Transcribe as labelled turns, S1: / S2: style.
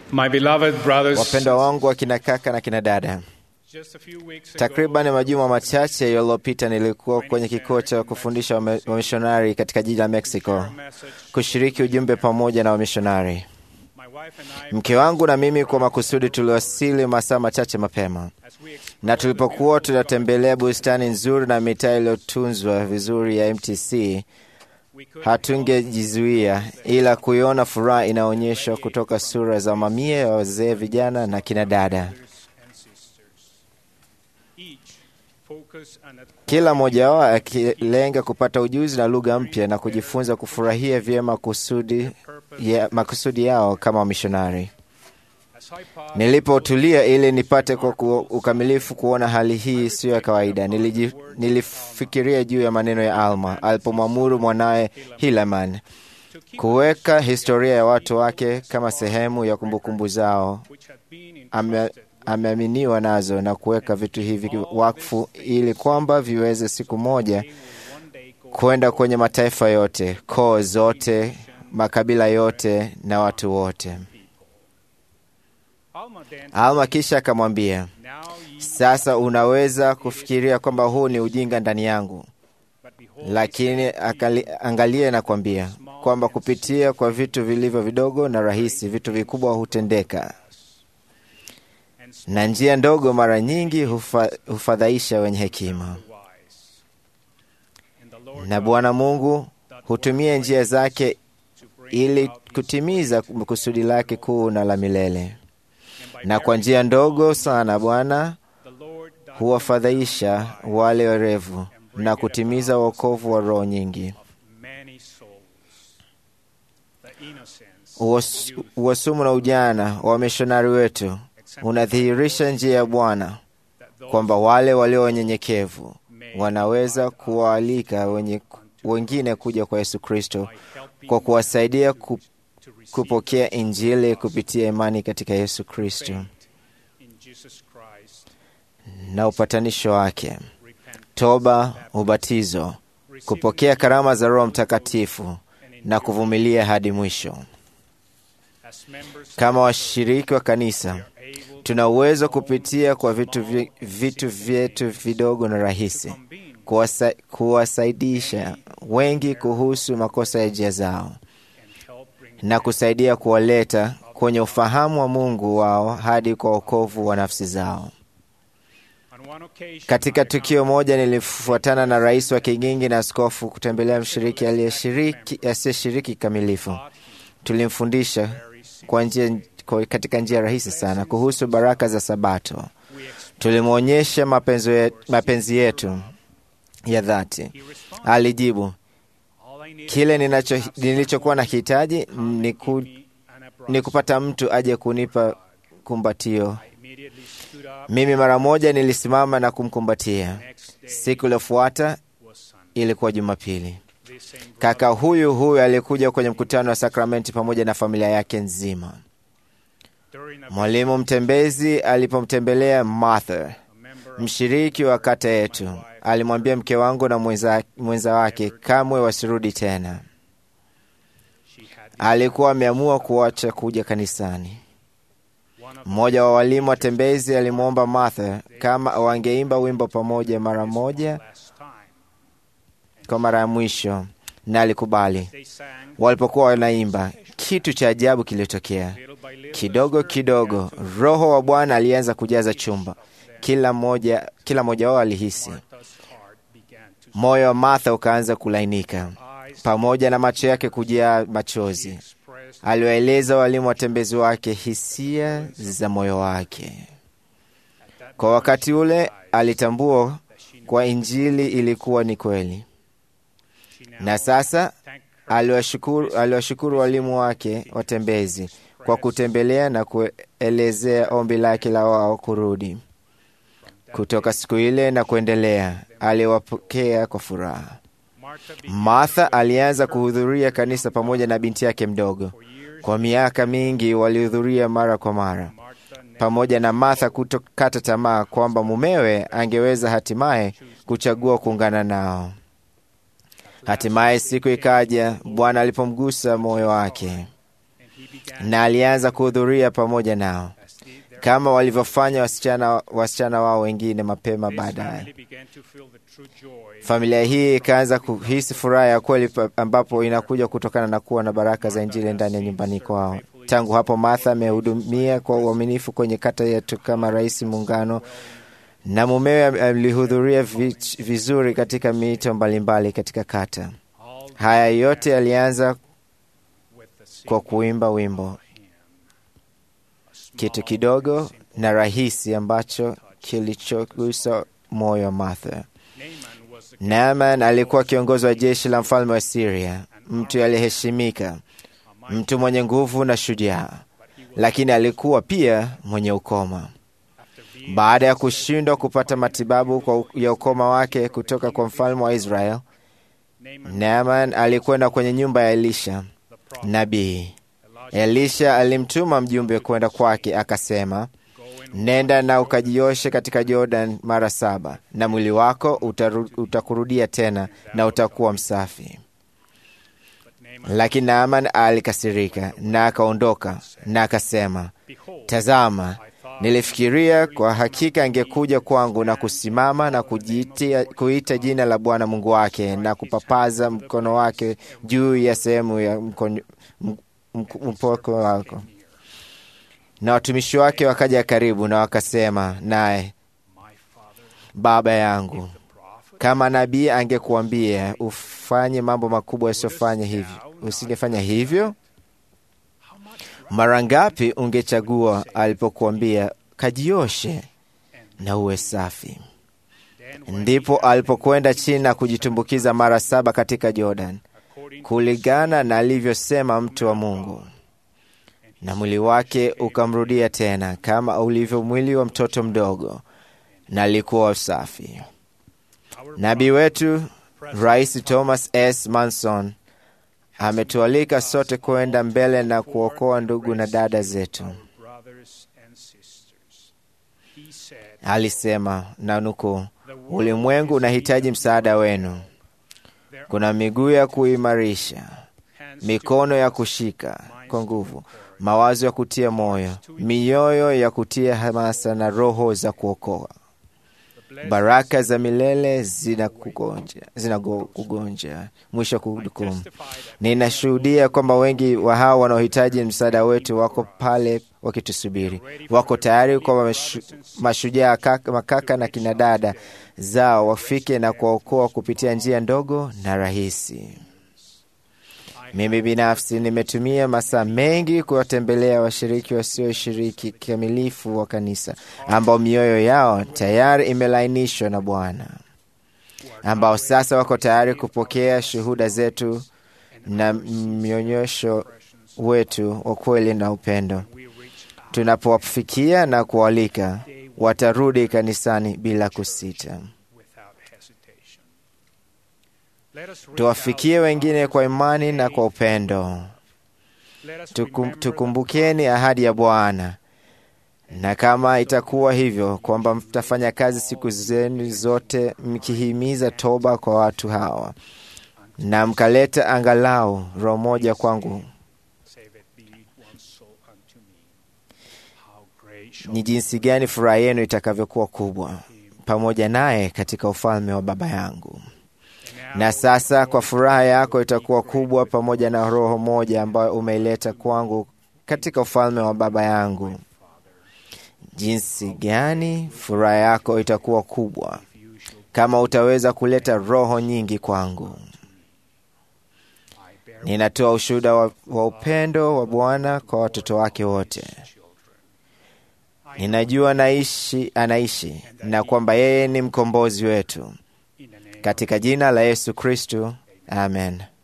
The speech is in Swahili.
S1: My beloved brothers,
S2: Wapendwa wangu wa kina kaka na kina dada,
S1: just a few weeks ago,
S2: takriban majuma machache yaliyopita nilikuwa kwenye kituo cha kufundisha wame- wamishonari katika jiji la Mexico
S1: our message,
S2: kushiriki ujumbe pamoja na wamishonari.
S1: my wife and I,
S2: Mke wangu na mimi kwa makusudi tuliwasili masaa machache mapema,
S1: as we explored
S2: na tulipokuwa tunatembelea bustani nzuri na mitaa iliyotunzwa vizuri ya MTC,
S1: we could
S2: hatungejizuia ila kuiona furaha inaonyeshwa kutoka sura za mamia ya wazee, vijana na kina dada.
S1: brothers and sisters, each focus on that
S2: kila mmoja wao akilenga kupata ujuzi na lugha mpya na kujifunza kufurahia vyema kusudi ya, makusudi yao kama wamishonari.
S1: as I paused,
S2: Nilipotulia ili nipate kwa ku, ukamilifu kuona hali hii siyo ya kawaida, niliji, nilifikiria juu ya maneno ya Alma alipomwamuru mwanaye Hilaman
S1: to keep
S2: kuweka historia ya watu wake kama sehemu ya kumbukumbu zao.
S1: which had been
S2: Ame,
S1: entrusted
S2: ameaminiwa nazo na kuweka vitu hivi wakfu ili kwamba viweze siku moja
S1: they will one day go
S2: kwenda kwenye mataifa yote, koo zote, makabila yote na watu wote.
S1: Alma then,
S2: Alma kisha akamwambia,
S1: now ye,
S2: sasa unaweza kufikiria kwamba huu ni ujinga ndani yangu,
S1: but behold,
S2: lakini akali, angalie na kwambia kwamba kupitia kwa vitu vilivyo vidogo na rahisi, vitu vikubwa hutendeka,
S1: and
S2: na njia ndogo mara nyingi hufa, hufadhaisha wenye hekima.
S1: wise. And the Lord
S2: Na Bwana Mungu hutumia njia zake
S1: to bring
S2: ili
S1: about his
S2: kutimiza kusudi lake kuu na la milele.
S1: and by
S2: Na kwa njia ndogo sana Bwana
S1: the Lord doth
S2: huwafadhaisha wale werevu na kutimiza wokovu wa roho nyingi.
S1: many souls. The innocence,
S2: Uwas-
S1: youth,
S2: Uwasumu na ujana wa wamishonari wetu unadhihirisha njia ya Bwana
S1: that those
S2: kwamba wale walio wanyenyekevu
S1: may
S2: wanaweza kuwaalika wenye, wengine kuja kwa Yesu Kristo
S1: by helping
S2: kwa kuwasaidia ku,
S1: to receive
S2: kupokea Injili kupitia imani katika Yesu Kristo
S1: faith in Jesus Christ,
S2: na upatanisho wake,
S1: repent,
S2: toba, ubatizo,
S1: receive
S2: kupokea karama za Roho Mtakatifu
S1: and
S2: na
S1: endure
S2: kuvumilia hadi mwisho.
S1: as members
S2: Kama washiriki wa kanisa,
S1: able
S2: tuna uwezo kupitia kwa vitu, vi- vitu vyetu vidogo na rahisi
S1: convene
S2: kuwasa, kuwasaidisha wengi kuhusu makosa ya njia zao
S1: and help bring
S2: na kusaidia kuwaleta kwenye ufahamu wa Mungu wao hadi kwa wokovu wa nafsi zao.
S1: on one occasion
S2: Katika
S1: I
S2: tukio moja nilifuatana na rais wa Kigingi na askofu kutembelea mshiriki aliyeshiriki asiyeshiriki kikamilifu.
S1: taught him
S2: Tulimfundisha
S1: very simple.
S2: kwa njia, kwa katika njia rahisi sana kuhusu baraka za Sabato.
S1: We explained
S2: Tulimwonyesha mapenzi ye- mapenzi yetu ya dhati.
S1: he responded
S2: Alijibu,
S1: all I needed
S2: kile ninacho nilichokuwa na hitaji ni, ku,
S1: me an abrupt
S2: ni kupata mtu aje kunipa kumbatio.
S1: I immediately stood up
S2: Mimi mara moja nilisimama na kumkumbatia.
S1: next day
S2: Siku iliyofuata
S1: was Sunday
S2: ilikuwa Jumapili.
S1: this same brother
S2: Kaka huyu huyu alikuja kwenye mkutano wa sakramenti pamoja na familia yake nzima.
S1: during a
S2: Mwalimu mtembezi alipomtembelea Martha,
S1: a member of
S2: mshiriki wa kata yetu, alimwambia mke wangu na mwenza, mwenza wake kamwe wasirudi tena.
S1: she had
S2: Alikuwa ameamua kuacha kuja kanisani.
S1: one of
S2: Mmoja wa walimu watembezi alimwomba Martha kama wangeimba wimbo pamoja mara moja
S1: last time
S2: kwa mara ya mwisho, na alikubali.
S1: they sang
S2: Walipokuwa wanaimba, kitu cha ajabu kilitokea.
S1: little by little
S2: Kidogo kidogo, Roho wa Bwana alianza kujaza chumba. Kila mmoja kila mmoja wao alihisi,
S1: Martha's heart began to
S2: moyo wa Martha ukaanza kulainika,
S1: eyes
S2: pamoja na macho yake kujaa machozi.
S1: expressed
S2: Aliwaeleza walimu watembezi wake hisia za moyo wake.
S1: at that
S2: Kwa wakati ule alitambua
S1: that she knew
S2: kwa Injili ilikuwa ni kweli,
S1: she now
S2: na sasa
S1: thanked her
S2: aliwashukuru aliwashukuru walimu wake watembezi kwa kutembelea na kuelezea ombi lake la wao kurudi. Kutoka siku ile na kuendelea, aliwapokea kwa furaha.
S1: Martha began
S2: Martha alianza kuhudhuria kanisa pamoja na binti yake mdogo.
S1: for years
S2: Kwa miaka mingi walihudhuria mara kwa mara,
S1: Martha never
S2: pamoja na Martha kutokata tamaa kwamba mumewe angeweza hatimaye kuchagua kuungana nao. Hatimaye siku ikaja, Bwana alipomgusa moyo wake
S1: and he began
S2: na alianza kuhudhuria pamoja nao
S1: as did their
S2: kama walivyofanya wasichana, wasichana wao wengine mapema
S1: This
S2: baadaye.
S1: family began to feel the true joy
S2: Familia hii ikaanza kuhisi furaha ya kweli pa- ambapo inakuja kutokana na kuwa na baraka za Injili ndani ya nyumbani kwao. Tangu hapo, Martha amehudumia kwa uaminifu kwenye kata yetu kama rais muungano, na mumewe alihudhuria vi- vizuri katika miito mbalimbali katika kata.
S1: all
S2: Haya yote yalianza
S1: with the
S2: kwa
S1: singing
S2: kuimba wimbo,
S1: hymn. A small
S2: kitu kidogo
S1: and simple
S2: na rahisi ambacho kilichogusa moyo wa Martha.
S1: Naaman was the
S2: Naaman alikuwa kiongozi wa jeshi la mfalme wa Syria, mtu aliyeheshimika,
S1: a mighty,
S2: mtu mwenye nguvu na shujaa,
S1: but he was
S2: lakini alikuwa pia mwenye ukoma.
S1: after being
S2: Baada ya kushindwa kupata matibabu kwa ya ukoma wake kutoka kwa mfalme wa Israel,
S1: Naaman
S2: Naaman alikwenda kwenye nyumba ya Elisha
S1: the prophet
S2: nabii.
S1: Elijah
S2: Elisha alimtuma mjumbe kwenda kwake, akasema,
S1: go and
S2: nenda na ukajioshe katika Jordan mara saba, na mwili wako utaru, utakurudia tena na utakuwa msafi.
S1: but Naaman
S2: Lakini Naaman alikasirika na akaondoka na akasema,
S1: behold
S2: tazama,
S1: I thought
S2: nilifikiria kwa hakika angekuja kwangu na kusimama na kujitia, kuita jina la Bwana Mungu wake na kupapaza mkono wake juu ya sehemu ya mkono- m- m- mpoko wako. Na watumishi wake wakaja karibu na wakasema naye,
S1: my father
S2: baba yangu,
S1: the prophet
S2: kama nabii angekuambia ufanye mambo makubwa yasiyofanya hivyo, usingefanya hivyo?
S1: how much
S2: Mara ngapi ungechagua alipokuambia kajioshe na uwe safi?
S1: then when
S2: Ndipo alipokwenda chini na kujitumbukiza mara saba katika Jordan,
S1: according to
S2: kulingana na alivyosema mtu wa Mungu, na mwili wake ukamrudia tena kama ulivyo mwili wa mtoto mdogo, na alikuwa safi.
S1: our
S2: Nabii wetu Rais Thomas S. Manson ametualika sote kwenda mbele na kuokoa ndugu na dada zetu.
S1: brothers and sisters he said
S2: Alisema na nukuu,
S1: the world
S2: ulimwengu
S1: is
S2: unahitaji msaada wenu.
S1: there
S2: Kuna miguu ya kuimarisha,
S1: hands
S2: mikono ya kushika kwa nguvu, mawazo ya kutia moyo, mioyo ya kutia hamasa na roho za kuokoa.
S1: the blessed
S2: Baraka za milele zinakugonja, zinakugonja. Mwisho wa kuhukumu.
S1: testify that
S2: Ninashuhudia kwamba wengi wa hao wanaohitaji msaada wetu wako pale wakitusubiri, wako tayari kwa mashu, mashujaa kaka, makaka na kinadada zao wafike na kuwaokoa kupitia njia ndogo na rahisi. Mimi binafsi nimetumia masaa mengi kuwatembelea washiriki wasioshiriki kikamilifu wa kanisa ambao mioyo yao tayari imelainishwa na Bwana, ambao sasa wako tayari kupokea shuhuda zetu na mnyonyosho wetu wa kweli na upendo.
S1: we reach out
S2: Tunapowafikia na kualika, watarudi kanisani bila kusita.
S1: without hesitation let us reach
S2: Tuwafikie
S1: out
S2: wengine kwa imani na kwa upendo.
S1: let us
S2: Tukum,
S1: remember
S2: tukumbukeni ahadi ya Bwana, na kama itakuwa hivyo kwamba mtafanya kazi siku zenu zote mkihimiza toba kwa watu hawa, na mkaleta angalau roho moja kwangu,
S1: save it be one soul unto me how great shall
S2: ni jinsi gani furaha yenu itakavyokuwa kubwa pamoja naye katika ufalme wa Baba yangu. Na sasa kwa furaha yako itakuwa kubwa pamoja na roho moja ambayo umeileta kwangu katika ufalme wa Baba yangu. Jinsi gani furaha yako itakuwa kubwa kama utaweza kuleta roho nyingi kwangu.
S1: I bear
S2: Ninatoa ushuhuda wa, wa upendo wa Bwana kwa watoto wake wote. Ninajua naishi, anaishi na kwamba yeye ni mkombozi wetu.
S1: in the name
S2: Katika jina la Yesu Kristu, amen.